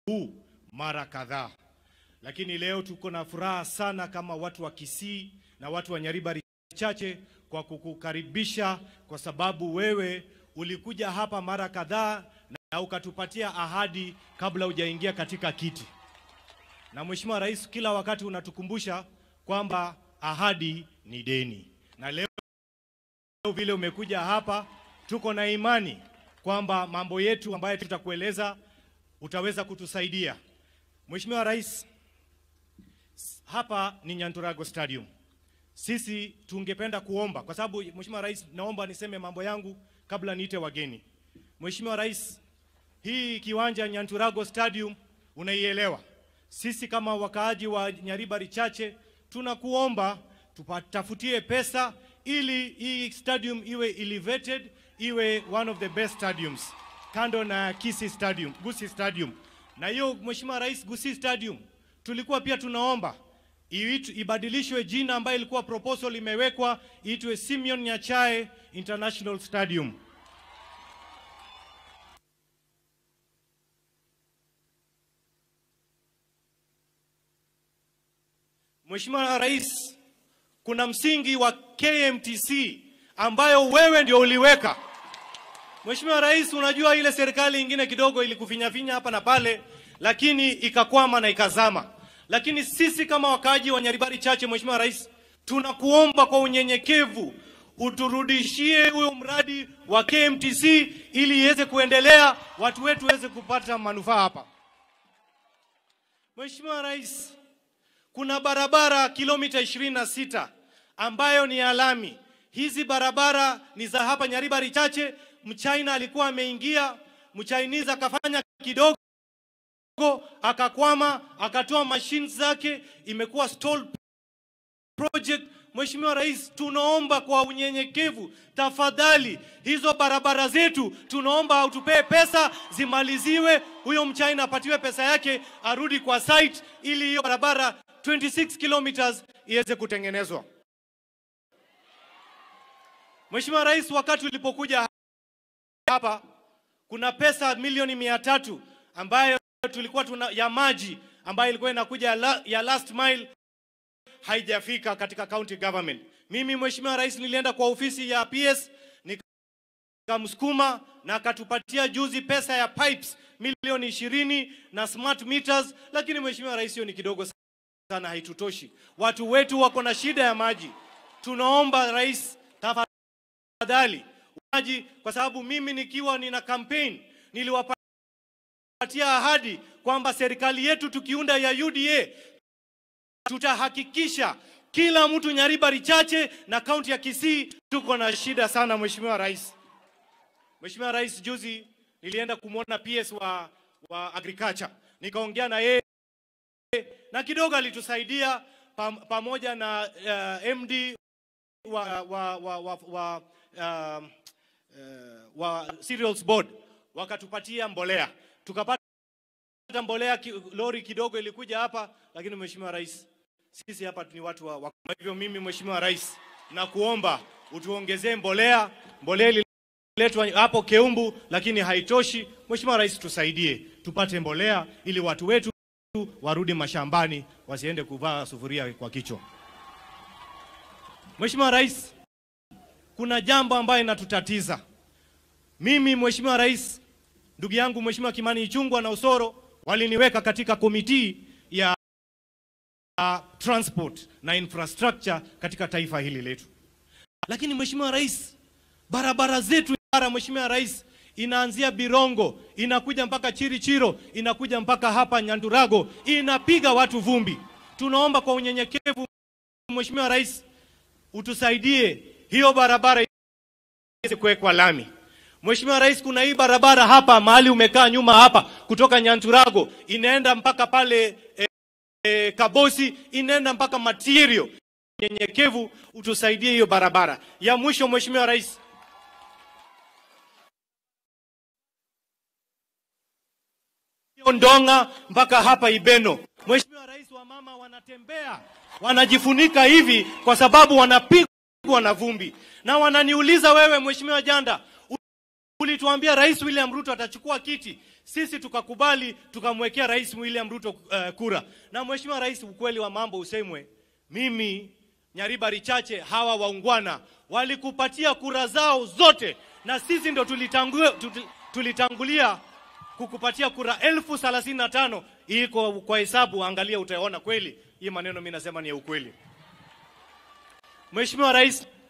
huu mara kadhaa, lakini leo tuko na furaha sana kama watu wa Kisii na watu wa Nyaribari chache kwa kukukaribisha, kwa sababu wewe ulikuja hapa mara kadhaa na ukatupatia ahadi kabla hujaingia katika kiti. Na Mheshimiwa Rais, kila wakati unatukumbusha kwamba ahadi ni deni, na leo vile umekuja hapa, tuko na imani kwamba mambo yetu ambayo tutakueleza utaweza kutusaidia. Mheshimiwa Rais, hapa ni Nyanturago Stadium. Sisi tungependa kuomba kwa sababu Mheshimiwa Rais, naomba niseme mambo yangu kabla niite wageni. Mheshimiwa Rais, hii kiwanja Nyanturago Stadium unaielewa. Sisi kama wakaaji wa Nyaribari chache tunakuomba tupatafutie pesa ili hii stadium iwe elevated, iwe one of the best stadiums kando na Kisii Stadium, Gusii Stadium. Na hiyo Mheshimiwa Rais, Gusii Stadium tulikuwa pia tunaomba iitu- ibadilishwe jina ambayo ilikuwa proposal imewekwa iitwe Simeon Nyachae International Stadium. Mheshimiwa Rais, kuna msingi wa KMTC ambayo wewe ndio uliweka. Mheshimiwa Rais, unajua ile serikali ingine kidogo ilikufinyafinya hapa na pale, lakini ikakwama na ikazama. Lakini sisi kama wakaaji wa Nyaribari chache, Mheshimiwa Rais, tunakuomba kwa unyenyekevu uturudishie huyo mradi wa KMTC ili iweze kuendelea, watu wetu waweze kupata manufaa hapa. Mheshimiwa Rais, kuna barabara kilomita 26 ambayo ni ya lami. Hizi barabara ni za hapa Nyaribari chache. Mchina alikuwa ameingia, Mchinese akafanya kidogo akakwama, akatoa machines zake, imekuwa stalled project. Mheshimiwa Rais, tunaomba kwa unyenyekevu, tafadhali hizo barabara zetu, tunaomba utupee pesa zimaliziwe, huyo mchina apatiwe pesa yake, arudi kwa site ili hiyo barabara 26 kilometers iweze kutengenezwa. Mheshimiwa Rais, wakati ulipokuja hapa kuna pesa milioni mia tatu ambayo tulikuwa tuna ya maji ambayo ilikuwa inakuja ya, la, ya last mile haijafika katika county government. Mimi Mheshimiwa Rais nilienda kwa ofisi ya PS nikamsukuma na akatupatia juzi pesa ya pipes milioni ishirini na smart meters, lakini Mheshimiwa Rais, hiyo ni kidogo sana, haitutoshi. Watu wetu wako na shida ya maji. Tunaomba Rais, tafadhali maji, kwa sababu mimi nikiwa nina campaign niliwapatia ahadi kwamba serikali yetu tukiunda ya UDA tutahakikisha kila mtu Nyaribari chache na kaunti ya Kisii tuko na shida sana. Mheshimiwa Rais, Mheshimiwa Rais, juzi nilienda kumwona PS wa, wa agriculture nikaongea na yeye na kidogo alitusaidia pam, pamoja na uh, MD wa, wa, wa, wa, wa, uh, uh, wa cereals board wakatupatia mbolea tukapata mbolea ki, lori kidogo ilikuja hapa, lakini Mheshimiwa Rais, sisi hapa ni watu wa, wa kwa hivyo mimi Mheshimiwa Rais nakuomba utuongezee mbolea. Mbolea ililetwa hapo Keumbu, lakini haitoshi. Mheshimiwa Rais, tusaidie tupate mbolea ili watu wetu warudi mashambani, wasiende kuvaa sufuria kwa kichwa. Mheshimiwa Rais, kuna jambo ambayo inatutatiza. Mimi Mheshimiwa Rais, ndugu yangu Mheshimiwa Kimani Ichung'wah na Osoro waliniweka katika komiti ya uh, transport na infrastructure katika taifa hili letu, lakini Mheshimiwa Rais, barabara zetu bara, Mheshimiwa Rais, inaanzia Birongo inakuja mpaka Chirichiro inakuja mpaka hapa Nyandurago inapiga watu vumbi. Tunaomba kwa unyenyekevu Mheshimiwa Rais utusaidie hiyo barabara iweze kuwekwa lami. Mheshimiwa Rais, kuna hii barabara hapa mahali umekaa nyuma hapa kutoka Nyanturago inaenda mpaka pale e, e, Kabosi inaenda mpaka Material. Nyenyekevu utusaidie hiyo barabara. Ya mwisho Mheshimiwa Rais, hiyo Ndonga mpaka hapa Ibeno. Mheshimiwa Rais, wa mama wanatembea wanajifunika hivi kwa sababu wanapigwa na vumbi, na wananiuliza wewe, Mheshimiwa Janda, ulituambia Rais William Ruto atachukua kiti, sisi tukakubali, tukamwekea Rais William Ruto uh, kura. Na Mheshimiwa Rais, ukweli wa mambo usemwe, mimi Nyariba Richache, hawa waungwana walikupatia kura zao zote, na sisi ndo tulitangulia, tulitangulia kukupatia kura elfu thelathini na tano. Iko kwa hesabu, angalia, utaona kweli hii maneno mimi nasema ni ya ukweli. Mheshimiwa Rais,